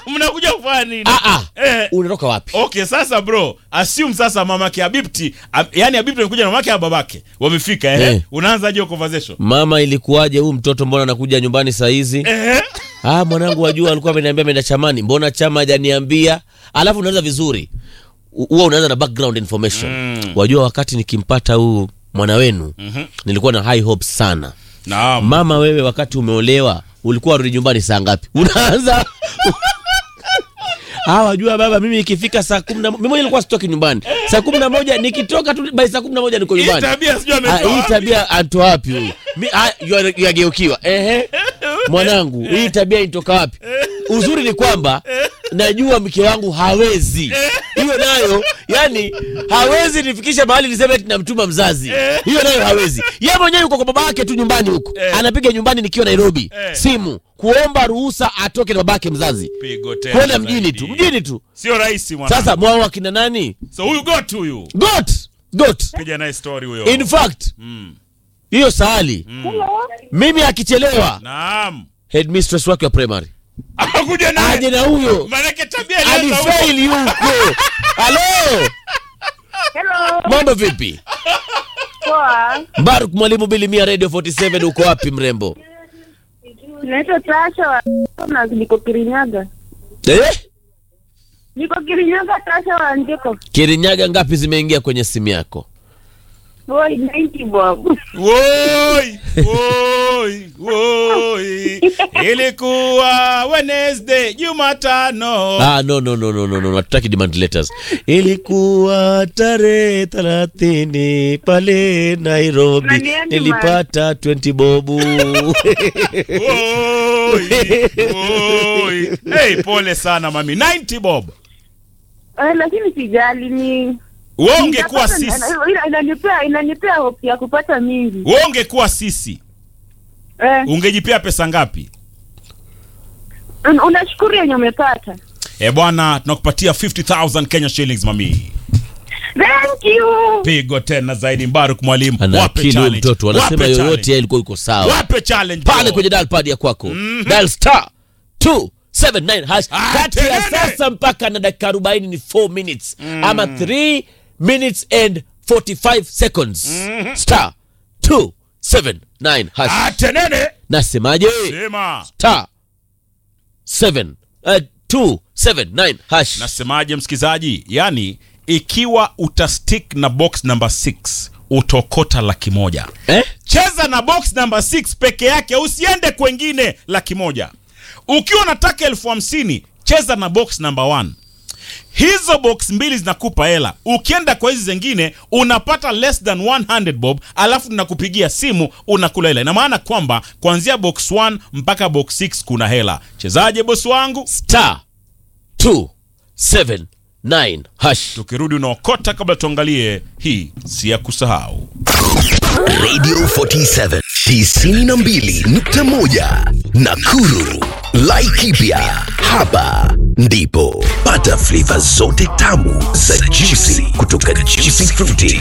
mnakuja kufanya nini Ah, ah. eh, unatoka wapi okay sasa bro assume sasa mamake habibti ab, yani habibti amekuja na mamake na babake wamefika eh, Eh. unaanza hiyo conversation mama ilikuwaje huu mtoto mbona anakuja nyumbani saa hizi eh, ah mwanangu wajua alikuwa ameniambia ameenda chamani mbona chama hajaniambia alafu unaanza vizuri U- huwa unaanza na background information Mm. wajua wakati nikimpata huu mwana wenu Mhm. nilikuwa na high hopes sana naam mama wewe wakati umeolewa ulikuwa rudi nyumbani saa ngapi unaanza Ah, wajua baba mimi ikifika saa kumi na mo- mimi mwenyewe nilikuwa sitoki nyumbani saa kumi na moja nikitoka tu by saa kumi na moja niko hii nyumbani tabia sijui Ah, ametoa hii wapi. tabia anto wapi huyu Mi- ah, yu- yageukiwa ehe mwanangu hii tabia inatoka wapi uzuri ni kwamba najua mke wangu hawezi hiyo nayo yani hawezi nifikisha mahali niseme ati namtuma mzazi hiyo nayo hawezi ye mwenyewe yuko kwa baba yake tu nyumbani huko Eh. anapiga nyumbani nikiwa nairobi Eh. simu kuomba ruhusa atoke na babake mzazi pigo tena kwenda mjini zaidi. tu mjini tu sio rahisi mwana sasa mwao akina nani so huyu got huyu got got piga naye story huyo in fact mm. hiyo sahali mimi akichelewa naam headmistress wake wa primary akuja aje naye na huyo manake tabia ilianza huko. alifaili huko halo Hello. mambo vipi Poa. mbaruk mwalimu bilimia radio 47 uko wapi mrembo Naitwa Tasha wa na niko Kirinyaga. eh? Niko Kirinyaga Tasha wa ndiko. kirinyaga ngapi zimeingia kwenye simu yako Boy, 90 bob. Woi, woi, woi. Ilikuwa Wednesday, Jumatano. ah, no, no, no, no, no, no. hatutaki demand letters ilikuwa tarehe thelathini pale nairobi Nani nilipata 20 bobu Woi, woi. Hey, pole sana mami. 90 bob. Eh, lakini sijali ni Wewe ungekuwa Nitapata- sisi. ina- inanipea inanipea hope ya kupata mingi. Wewe ungekuwa sisi. Eh, Ungejipea pesa ngapi? un- unashukuru yenye umepata. Eh bwana, tunakupatia 50000 Kenya shillings mami. Thank you. Pigo tena zaidi Mbaruk mwalimu. ana Wape akili huyu challenge. mtoto anasema Wape yoyote challenge. yeye ilikuwa iko sawa Wape challenge. pale bro. kwenye dial pad ya kwako dial star 279 hash Ah, kati ya tenene. sasa mpaka na dakika 40 ni 4 minutes ama 3 minutes and 45 seconds star 279 hash Atenene. nasemaje Sema. star 7 uh, 279 hash Nasemaje msikizaji? Yaani ikiwa utastick na box number 6 utokota laki moja. eh? Cheza na box number 6 peke yake, usiende kwengine laki moja. Ukiwa unataka elfu hamsini cheza na box number 1. Hizo box mbili zinakupa hela. Ukienda kwa hizi zingine unapata less than 100 bob, alafu tunakupigia simu unakula hela. Ina maana kwamba kuanzia box 1 mpaka box 6 kuna hela. Chezaje bosi wangu? star 279 hash Tukirudi unaokota kabla tuangalie hii si ya kusahau. Radio 47 92.1 Nakuru. Laikipia hapa ndipo pata flavor zote tamu za juicy kutoka Juicy Fruity